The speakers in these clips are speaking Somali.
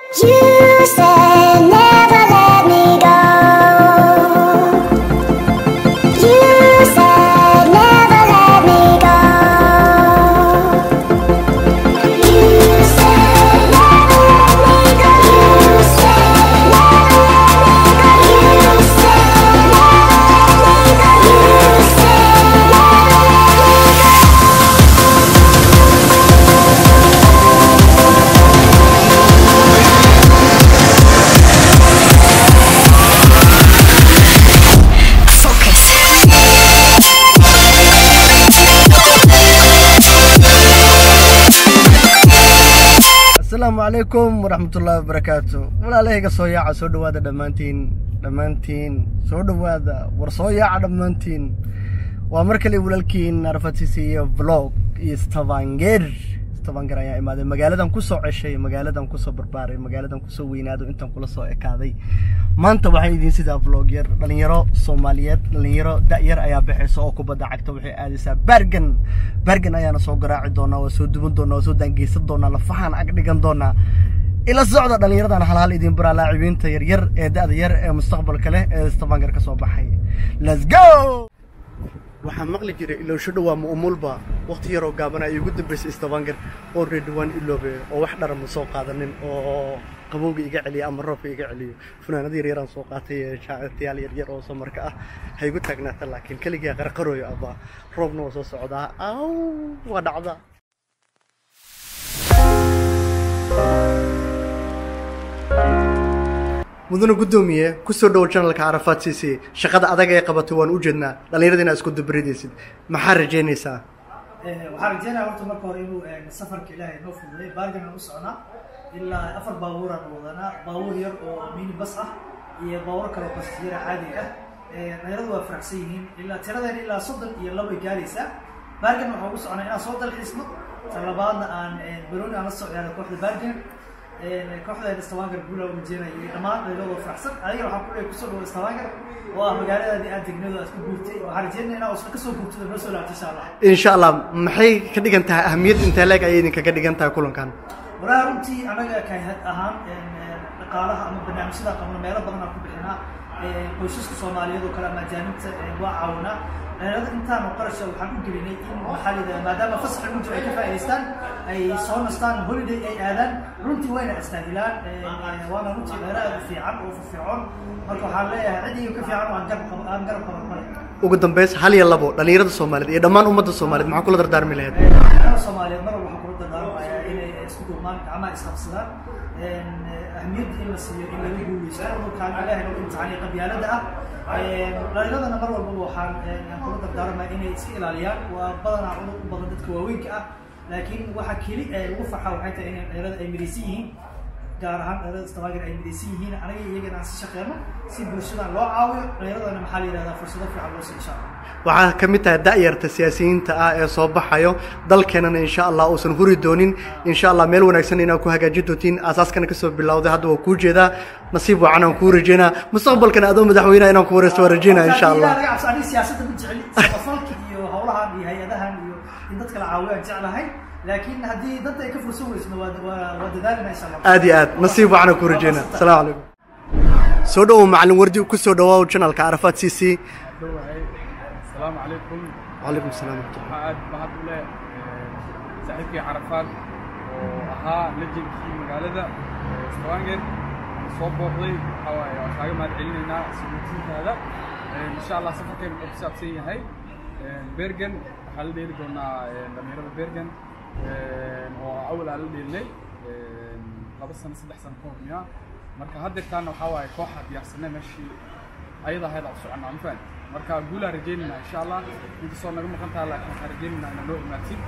You said never let me go. You said never let me go. You said never let me go. You said never let me go. You said never let me go. You said never let me go. asalaamu calaykum waraxmatullaahi wabarakaatu walaalahayga soo yaaca soo dhawaada dhammaantiin dhammaantiin soo dhawaada war soo yaaca dhammaantiin waa mar kale walaalkiin arfatisi iyo vlog iyo stavanger stavanger ayaa imaaday magaaladan kusoo ceshay magaaladan kusoo barbaaray magaaladan kusoo weynaado intan kula soo ekaaday maanta waxaan idiin sidaa vlog yar dhalinyaro soomaaliyeed dhalinyaro da-yar ayaa baxaysa oo kubadda cagta waxay aadaysaa bergen bergen ayaana soo garaaci doonaa waa soo duban doonaa waa soo daangeysan doonaa lafahaan ag dhigan doonaa ila socda dhalinyaradan halhal idin baraa laacibiinta yaryar ee da-da yar ee mustaqbalka leh ee stavanger ka soo baxay let's go waxaa maqli jiray ilowsho dhawaa mu'umulba waqti yaroo gaaban ay ugu dambeysay stavanger oo redwan iloobe oo wax dhara ma soo qaadanin oo qabowga iga celiya ama roobka iga celiyo funaanada yaryaraan soo qaatay ee jaacirtayaal yaryar oo samarka ah ha igu taagnaata laakiin keligaa qarqarooyo abaa roobna waa soo socdaa aw waa dhacdaa mudane guddoomiye kusoo dhowo janalka carafaad siisi shaqada adag ee qabatay waan u jeednaa dhallinyarada inaa isku dabaridaysid maxaa rajaynaysaa waxaan rajeynaya horta marka hore inuu safarka ilaahay noo fududay baargan aan u socnaa ilaa afar baabuuraan wadanaa baabuur yar oo mini bas ah iyo baabuur kale oo basiyara caadi ah dhalinyaradu waa faraxsan yihiin ilaa tiradeena ilaa soddon iyo labo ay gaaraysaa baargan waxaan ugu socnaa inaan soo dalxiisno talabaadna aan barooni aan la soo ciyaaro kooxda baargan kooxdeena stavanger guula u rajeynaya iyo dhammaan dhalinyaradu waa faraxsan adiga waxaan ku leeyahay kusoo dhawo stavanger oo ah magaaladaadii aad degnado aad ku guurtay waxaan rajeynaya inaa usna kasoo guurtado noo soo laabto insha allah insha allah maxay ka dhigan tahay ahamiyad intee leeg ayay idinkaga dhigan tahay kulankan walahi runtii anaga kahad ahaan dhaqaalaha ama barnaamijyada qabna meelo badan aan ku bixinaa qoysaska soomaaliyeed oo kale ama ajaanibta waa caawinaa dhalinyarada intaan oo qarasha waxaan u gelinay in maxaa layidhaha maadaama fasax lagu jiro ay ka faa'idaystaan ay soo nastaan holiday ay aadaan runtii wayna astaahilaan waana runtii dhalinyaro aad u fiican oo firfircoon marka waxaan leeyahay cid iyo ka fiican oo aan garab qabo aan garab qaban male ugu dambeys hal iyo labo dhallinyarada soomaaliyeed iyo dhammaan ummadda soomaaliyeed maxaa kula dardaarmi lahayd dhalinyarada soomaaliyeed mar walba waxaan kula dardaarmayaa inay isku duubmaan gacmaha isqabsadaan ahmiyadda in la siiyo in laga guuleysto dhulkaan ilaahay nagu imtixaaniya qabyaalada ah dhalinyaradana mar walbaba waxaan kula dardaarmaya inay iska ilaaliyaan waa badanaa cudur u badan dadka waaweynka ah laakiin waxa keli ee lagu farxa waxay tahay inay dhalinyarada ay midaysan yihiin gaar ahaan dhalinyarada stavanger ay midaysan yihiin anaga iyagana aan si shaqeyno si bulshadan loo caawiyo dhalinyaradana maxaa la yidhahdaa fursado fiican loo siiyo insha allah waxaa ka mid tahay da-yarta siyaasiyiinta ah ee soo baxayo dalkeenana insha allah uusan huri doonin insha allah meel wanaagsan inaad ku hagaajin doontiin aasaaskana kasoo bilowday hadda waa kuu jeedaa nasiib wacan aan kuu rajeynaa mustaqbalkana adoo madaxweynaha inaan ku wareysto waa rajeynaa insha allah aniga cabsi aniga siyaasadda ma jecli samafalka iyo howlahan iyo hay-adahan iyo in dadka la caawiyo aan jeclahay laakiin haddii danta ay ka fursan weysno waa waa waa dadaalina insha allah aad iyo aad nasiib wacan aan kuu rajeynaa asalaamu calaykum soo dhowow macalin wardi kusoo dhawaaw janalka carafaad c c dhowahay asalaamu calaykum wacalaykum salaam waraxmatullah waxaa aad mahad u leh saaxiibkii carafaad oo ahaa lejenkii magaalada stavanger soo booqday waxaa waaye waan kaaga mahad celinaynaa suguutiintaada insha allah safarkeen wuxuu ku saabsan yahay bergen waxaa la dheeli doonaa dhalinyarada bergen oo awal aan la dheelinay laba sano saddex sano ka hor miyaa marka haddeertaana waxaa waaye kooxa diyaarsanay meeshii ayada ahayd aan u soconnaa ma fahan marka guulaan rajaynaynaa insha allah inkastoo naga maqan taha laakiin waxaan rajaynaynaa inaa noo imaatid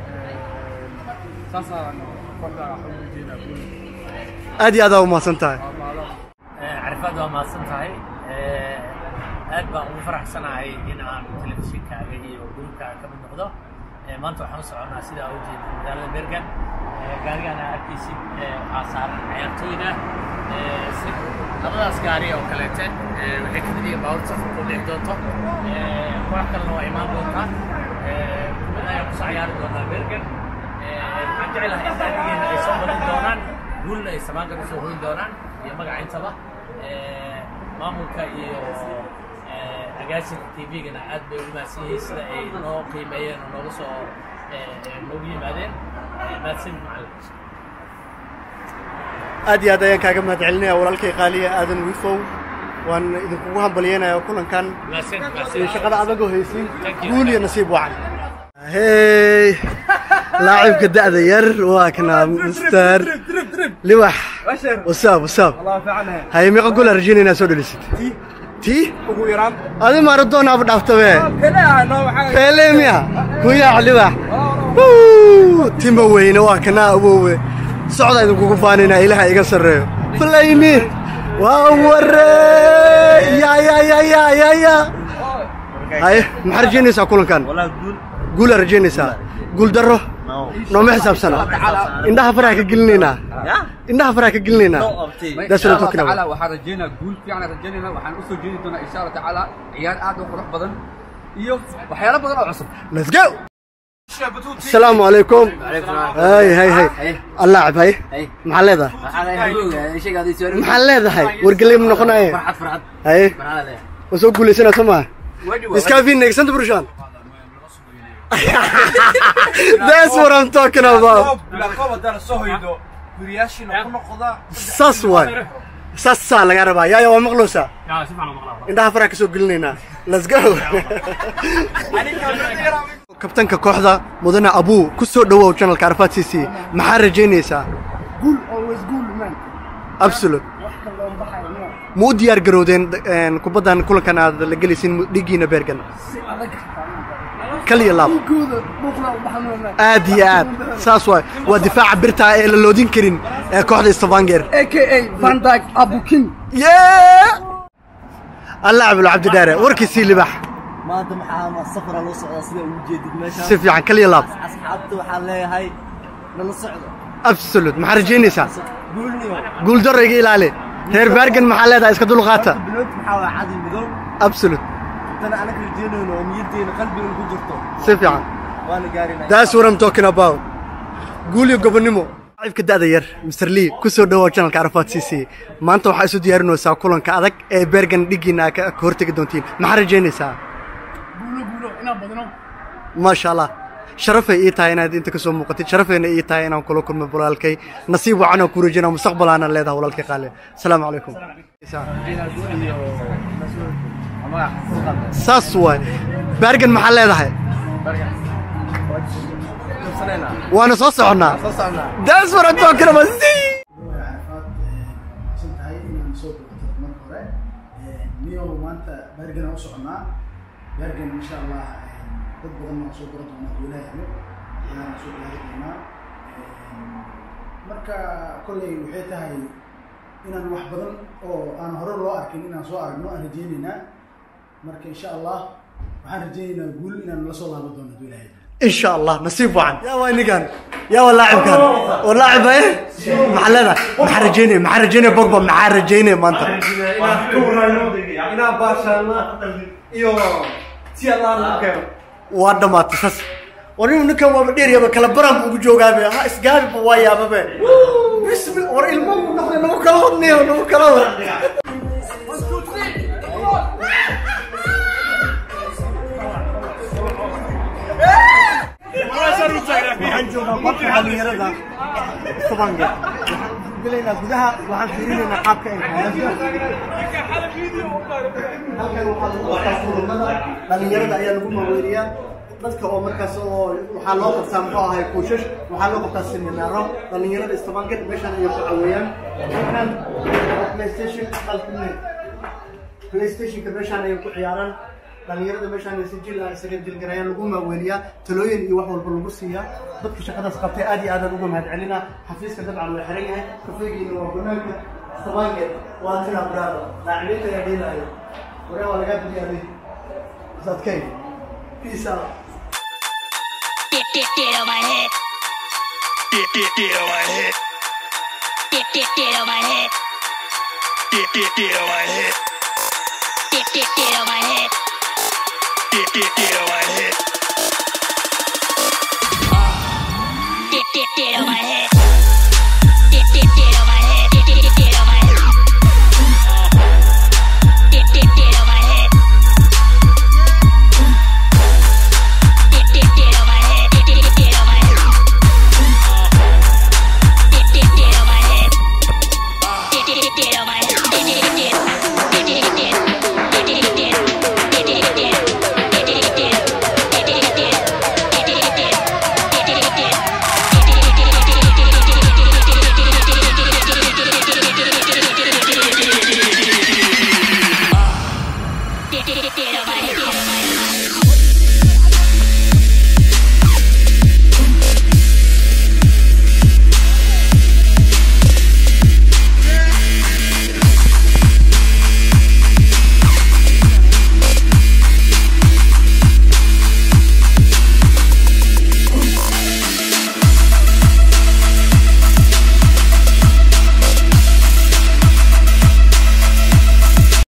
saasaan kooxda waxaan u rajaynaa guul aad iyo aad aa umahadsan tahay waa mahadsan carifaad waa mahadsan tahay aad baan ugu faraxsanahay in aan telefishinkaaga iyo gruubkaaga ka mid noqdo maanta waxaan u soconnaa sidaa u jeeda magaalada bergan gaarigana arkaysid waxaa saaran ciyaartooyda si labadaas gaari oo kaleete waxay ka mid yihiin baabuur safarka u dhixi doonto koox kalena waa imaan doontaa kubad ayaan kusoo ciyaari doonaa bergan waxaan jeclahay in naadigeena ay soo badan doonaan guulna ay samaanka usoo hoyn doonaan iyo magaca intaba Eh, maamulka iyo eh, agaasinka tv-gana aad bay ugu mahadsan yihiin sida ay noo qiimeeyeen oo nooga soo eh, eh, noogu yimaadeen Eh, mahadsan macallin aad iyo aad ayaan kaaga mahad celinaya walaalkay qaaliya aadan wifow waan idinkugu hambalyeynaya kulankan mahadsan mahadsan iyo shaqada adagoo haysiin Thank you. guul iyo nasiib wacan hey laacibka da'da yar waa kana mister libax wasaab wasaab الله فعلا haye meeqa gool aan rajaynayna soo dhalisid tii ugu yaraan adi maradona aba dhaaftabe kale noo waxaa Pele miya kuyaa libax Wuu, timba weyne waa kana awowe socda idinkugu faanina ilaha iga sarreeyo flayni waa ware ya ya ya ya ya ya haye maxaa rajaynaysaa kulankan والله قول guulaa rajaynaysaa guul darro nooma xisaabsana indhaha faraha ka gelinaynaa يا indhaha faraha ka gelinaynaa نو أبتي That's what I'm talking tacaala about. waxaan rajaynaa guul fiican rajaynayna waxaan usoo jeedi doonaa insha allah tacaala ciyaar aad u qurux badan iyo waxyaalo badan oo cusub let's go السلام عليكم هاي هاي هاي اللاعب هاي هاي. maxaa leedahay شيء قاعد يسوي maxaa leedahay wargeley ma noqonaye فرحت فرحت haye فرحت waa soo guulaysanaa soo maha iskaafiin eegsanta burshaan that's what I'm talking about saas waay saasaa laga rabaa yaaya waa maqloosaa yaa si fiican u maqlaa indhaha faraha ka soo gelinaynaa let's go kabtanka kooxda mudane abuu ku soo dhowow channelka arfaad c c maxaa rajaynaysaa Good, always good, man. absolute Wax kale oo baxaya, no. ma u diyaar garowdeen een, kubaddan kulankan aad la gelaysiin dhiiggiina beergan Si adag xataa. kaliya laab Dhiigooda buuqna u baxan, man. aad iyo aad saas waay waa difaaca birta ee la loodin karin ee kooxda stavanger AKA Van Dijk Abu King. yee alla cabdul cabdi dheere warkiisii libax maanta maxaa ma safara loo socdaa sida ugu jeedid meesha si fiican kaliya laab asxaabta waxaan leeyahay nala socdo absolute maxaa rajaynaysaa guulniyo guul darro iga ilaali reer bergen maxaa leedahay iska dulqaata bilood maxaa waa cadi midow absolute intana anaga rajeynayno oo niyaddeena qalbigan ku jirto si fiican waana gaarinaa that's what I'm talking about guul iyo gobonnimo laacibka da'da yar Mr. Lee ku soo dhawow channelka Arafat CC maanta waxaa isu diyaarinaysaa kulanka adag ee Bergen dhigiina ka ka hortagi doontiin maxaa rajaynaysaa Guulo, guulo, inaan badino. maasha allah sharafay ii tahay inaad inta ka soo muuqatid sharafayna ii tahay inaan kula kulmo walaalkay nasiib wacan oo ku rajayna mustaqbal aanan leedahay walaalkay qaale asalaamu calaykum saas waay Bergen maxaa leedahay waana soo soconnaa that's what I'm talking about see carafaad san tahay inaan soo bogato marka hore niyow maanta bergen aan u soconnaa bergen insha allah dad badan waan soo gora doonaa duulaahano ayaan soo gaari doonaa marka kolley waxay tahay inaan wax badan oo aan hore loo arkin inaan soo aragno aan rajaynaynaa marka insha allah waxaan rajaynaynaa guul inaan la soo laaban doono duulaahano ان شاء الله نصيب وعن يا وين كان يا ولاعب كان ولاعب ايه محلنا محرجيني محرجيني بوجبا محرجيني ما انت inaan baashaana iyo si allaan u keeno waa dhamaatay saas war inuu ninkan waaba dheer yaba kala baran buu ugu joogaabe ha isgaabiba waa yaababe bismi war ilmo buu noqday nagu kala wadnayo nagu kala wad waxaan joogaa qofka dhalinyarada Stavanger waxaan gelaynaa gudaha waxaan fiirinaynaa qaabka ay halkan waxaa lagu qabtaa kulamada dhalinyarada ayaa lagu maaweeliyaa dadka oo markaas oo waxaa loo qabtaa muxuu ahay kuushash waxaa loo qabtaa seminaaro dhalinyarada Stavanger meeshaan ayay ku caweeyaan halkan waa playstation qalbine playstationka meeshaan ayay ku ciyaaraan dhalinyarada meeshaan ay si jil ah isaga jilgarayaan lagu maaweeliyaa talooyin iyo wax walba lagu siiyaa dadka shaqadaas qabtay aad iyo aadaan uga mahad celinaa xafiiska dabcan waa xiran yahay kafeegiina waa banaanka Stavanger waa tira bravo laacibinta ayaa dheelaayo waree waa lagaa badiyaaday sadkay peace out Get, get, get on my head. Get, get, get on my head. Get, get, get on my head. Get, get, get on my head. Get, get, get on my head. Get, get, get on my head. Get, get, get on my head.